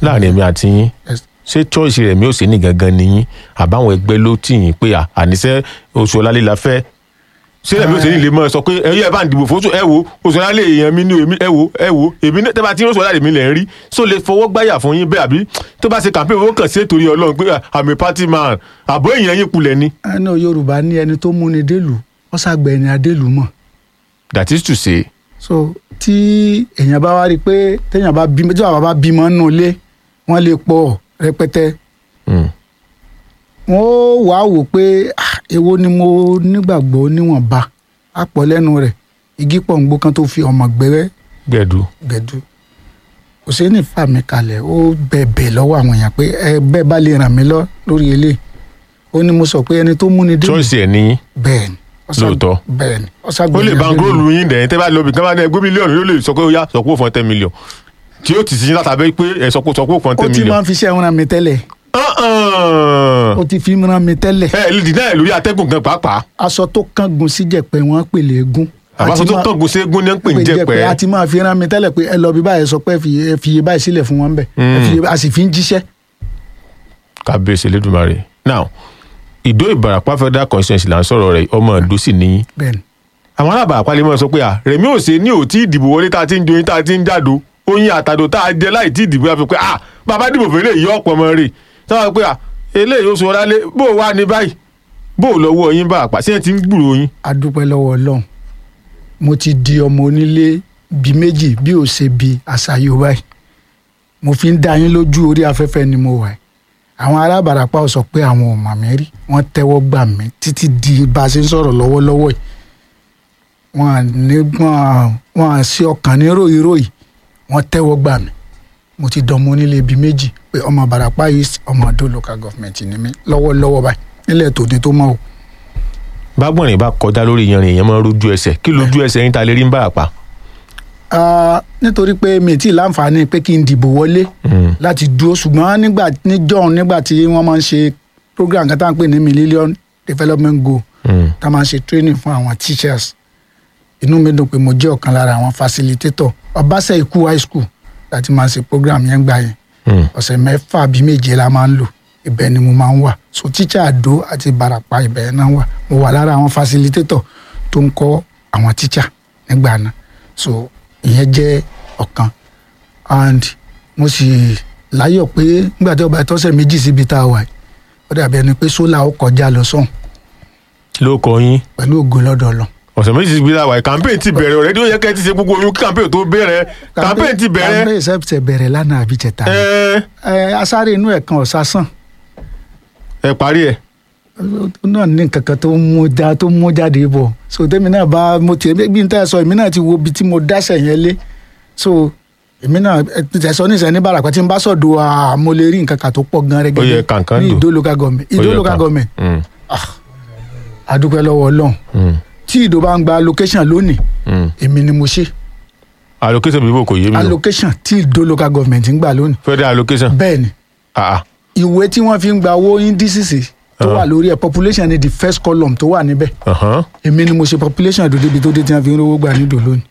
láàrin èmi àti yín Yes. ṣé choice rẹ̀ mi ò sí ní gangan nìyí àbáwọn ẹgbẹ́ ló tì yín pé à- àníṣe oṣù ọ̀làlé la fẹ́ ṣé rẹ̀ mi ò sí ní lè mọ̀ ẹ sọ pé ẹ̀yẹ́ ẹ̀ bá ń dìbò fóṣù ẹ wo oṣù ọ̀làlé èèyàn mi ní èmi ẹ wo ẹ wo èmi náà tẹ́ bá ti ń oṣù ọ̀làlé mi lẹ̀ ń rí so lè fọwọ́ gbáyà fún yín bẹ́ẹ̀ àbí tó bá ṣe campaign owó kàn sí ètò orí ọlọ́run pé àmì party man àbọ̀ èèyàn yín kulẹ̀ ni ẹnu yorùbá ní ẹni tó múni délùú ó ṣàgbẹ̀ ẹni adélùú mọ̀ that is to say so tí èèyàn bá wá rí i pé téèyàn bá bímọ tí bàbá bá bímọ nínú ilé wọ́n lè pọ̀ rẹpẹtẹ mm, wọ́n ó wá wò pé ah, èwo ni mo nígbàgbọ́ níwọ̀nba àpọ̀ lẹ́nu rẹ̀ igi pọ̀ǹgbò kan tó fi ọmọ gbẹ́rẹ́ gbẹ̀dú gẹ̀dú òsèǹnì fà mí kalẹ̀ ó bẹ̀bẹ̀ lọ́wọ́ àwọn èèyàn pé ẹ bẹ́ẹ̀ bá lè ràn mí lọ lórí eléyìí ó ní mo sọ pé ẹni tó múni délùú choice ẹ̀ nìyí bẹ́ẹ̀ ni ó ṣàgbẹ̀- Lóòótọ́. bẹ́ẹ̀ ni ó ó ṣàgbẹ̀ lè ẹni ban adélùú. góòlù yín dẹ̀ tẹ́ bá lọ bí kán bá ní ẹgbẹ́ mílíọ̀nù yóò lè sọ pé ó yá sọ pé ó fọ́n ten million tí ó ti sin látàbẹ́ pé ẹ sọ pé sọ pé ó fọ́n ó ten ti máa million. ń fi iṣẹ́ ràn mí tẹ́lẹ̀ Uh-uh. ó ti fi ràn mí tẹ́lẹ̀ ẹ lè dì náà lórí atẹ́gùn gan pàápàá aṣọ tó kángun sí jẹ̀pẹ̀ wọ́n pèlè egun àbáṣọ tó kángun ségun ní ń pè ń jẹ́ pẹ́ a ti máa fi ràn mí tẹ́lẹ̀ pé ẹ lọ bí báyìí sọ pé ẹ fi- ẹ fi iye báyìí sílẹ̀ fún wọn bẹ̀ ẹ fi iye- a sì fi ń jíṣẹ́ kábíyèsí lẹ́dùnmarè now ìdó ìbàràpá federal constituency là ń sọ̀rọ̀ rẹ̀ ọmọ ìdó sì níyìn bẹ́ẹ̀ ni àwọn alábàápá lè mọ̀ sọ pé à rẹ̀mí ò ṣe ní ò tí ìdìbò wọlé tá a ti ń joyin tá a ti ń jádo oyin àtàdó tá a jẹ láì tí ìdìbò yà fi pé à bàbá dìbò fún eléyìí ọ̀pọ̀ ọmọ rè táwọn pé à eléyìí ó sọ ọlálé bó o wà ní báyìí bó o lọ́wọ́ yín bá àpá sí ẹ̀ ti ń gbúrò yín. a dúpẹ́ lọ́wọ́ ọlọ́run mo ti di ọmọ onílé bíi méjì bí ò ṣe bí àṣà yorùbá yìí mo fi ń dá yín lójú orí afẹ́fẹ́ ni mo wà yìí àwọn alábàáràpá ò sọ pé àwọn ò mà mí rí wọ́n tẹ́wọ́ gbà mí títí di bá a ṣe ń sọ̀rọ̀ lọ́wọ́lọ́wọ́ yìí wọ́n à ní wọ́n à wọ́n à sí ọkàn ní ròyìnròyìn wọ́n tẹ́wọ́ gbà mí mo ti dọ̀mọ onílé bíi méjì pé ọmọ Ìbàràpá yìí ọmọ Adó local government ni mí lọ́wọ́lọ́wọ́ báyìí nílẹ̀ tòní tó mọ̀ o bágbọ̀nrín bá kọjá lórí yanrìn èèyàn máa ń rojú ẹsẹ̀ kí lójú ẹsẹ̀ yín ta lè rí ń bá àpá. Ah, nítorí pé mi ti láǹfààní pé kí n dìbò wọlé láti dúró ṣùgbọ́n nígbà níjọ́ nígbà tí wọ́n máa ń ṣe program kan tá à ń pè ní million development goal tá a máa ń ṣe training fún àwọn teachers inú mi dùn pé mo jẹ́ ọ̀kan lára àwọn facilitator ọbaṣẹ́ ikú high school láti máa ṣe program yẹn gbà yẹn ọ̀sẹ̀ mẹ́fà bí méje la máa ń lò ibẹ̀ ni mo máa ń wà so teacher Àdó àti Ìbàràpá ibẹ̀ náà wà mo wà lára àwọn facilitator tó ń kọ́ àwọn teacher nígbà náà so ìyẹn jẹ́ ọ̀kan and mo sì láyọ̀ pé nígbà tí ọba ìtọ́sẹ̀ méjì síbi tá a wà yìí ó dàbí ẹni pé sólà ó kọjá lọ sọ́hùn ló kọ yín pẹ̀lú ògo lọ́dọ̀ Ọlọ́run ọ̀sẹ̀ méjì síbi láwàá campaign ti bẹ̀rẹ̀ ọ̀rẹ́dí ó yẹ kẹ́ ẹ ti ṣe gbogbo oyún kí campaign tó bẹ̀rẹ̀ campaign ti bẹ̀rẹ̀ campaign ṣẹ̀ṣẹ̀ bẹ̀rẹ̀ lánàá àbí jẹta ni. ẹ ẹ asáré inú ẹ̀ kan ọ̀sá sàn ẹ parí ẹ. ó náà ní nǹkan kan tó ń mú já tó ń mú jáde bọ̀ so tèmi náà bá mo tiẹ̀ bí n tẹ́ ẹ sọ èmi náà ti wo ibi tí mo dáṣẹ̀ yẹn lé so èmi náà ẹ tẹ̀ sọ ní ìsẹ̀ ní Ìbàràpá tí n bá sọ̀dọ̀ à mo lè rí nǹkan kan tó pọ̀ gan Ó yẹ kàǹkàn ní dò. Ìdó local government Ó Ìdó yẹ local kàn. government Mm, adúpẹ́ lọ́wọ́ Ọlọ́run mm, tí Ìdó bá ń gba allocation lónìí mm. èmi ni mo ṣe allocation bíbò kò yé mi o allocation tí Ìdó local government ń gbà lónìí federal allocation bẹ́ẹ̀ ni ah ah ìwé tí wọ́n fi ń gba owó indices tó Ah. wà lórí ẹ̀ population ni the first column tó wà níbẹ̀ ahan. èmi ni mo ṣe population Ìdó débi tó dé tí wọ́n fi ń rówó gbà ní Ìdó lónìí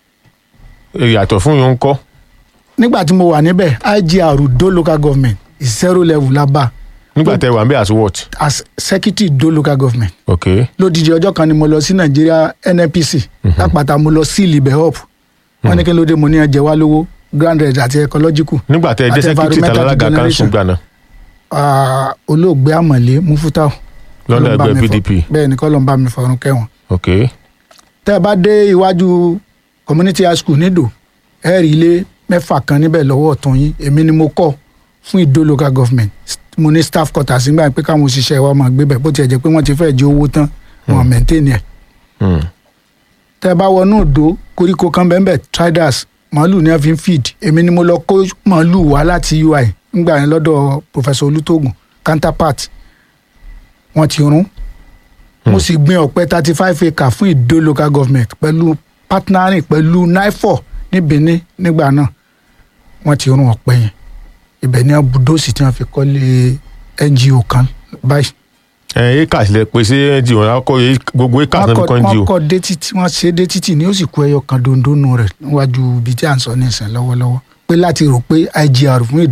ìyàtọ̀ fún yín ń kọ́ nígbà tí mo wà níbẹ̀ IGR Ìdó local government is zero level la bá nígbà tẹ wà ń bẹ as what as secretary Ìdó local government ok lódìdí ọjọ́ kan ni mo lọ sí Nàìjíríà NNPC lápáta mo lọ sí ilibẹ̀ up wọ́n ní kí ló dé mo ní ẹjẹ wá lówó grand red àti ecological nígbà tẹ jẹ́ àti secretary environmental talalága regeneration. kanṣu gbàna Ah, olóògbé Àmọ̀lé Mufutau lọ́nà Kọ́lọ́n bá ẹgbẹ́ mi fọ- PDP bẹ́ẹ̀ ni kọ́lọ́n bá mi fọ̀run kẹ́wọ̀n ok tẹ́ ẹ bá dé iwájú community high school nídò ẹ rí ilé mẹ́fà kan níbẹ̀ lọ́wọ́ ọ̀tún yín èmi ni mo kọ́ fún Ìdó local government mo ní staff quarters nígbà pé káwọn òṣìṣẹ́ wa máa gbé bẹ̀ bó tiẹ̀ jẹ́ pé wọ́n ti fẹ́ jẹ owó tán wọn maintain ẹ̀ Hmm. tẹ́ ẹ bá wọnú Ìdó koríko kan bẹ́ẹ̀ bẹ́ẹ̀ traders màálù ni wọ́n fi ń feed èmi ni mo lọ kó màálù wá láti UI nígbà yẹn lọ́dọ̀ professor Olútógùn counterpart wọ́n ti rún mo sì gbin ọ̀pẹ thirty five acre fún Ìdó local government pẹ̀lú partnering pẹ̀lú NIFO ní Benin nígbà náà wọ́n ti rún ọ̀pẹ yẹn ibẹ̀ ní abudóòsì tí wọ́n fi kọ́lé NGO kan báyìí. ẹ acres lẹ pé sí ngo wọn kọ gbogbo acres náà fi kọ́ wọ́n ngo kọ́ dé títí wọ́n ṣe dé títì ní ó sì kú ẹyọ kan dondonu rẹ̀ níwájú ibi tí à ń sọ ní ìsìn lọ́wọ́lọ́wọ́ pé láti rò pé IGR fún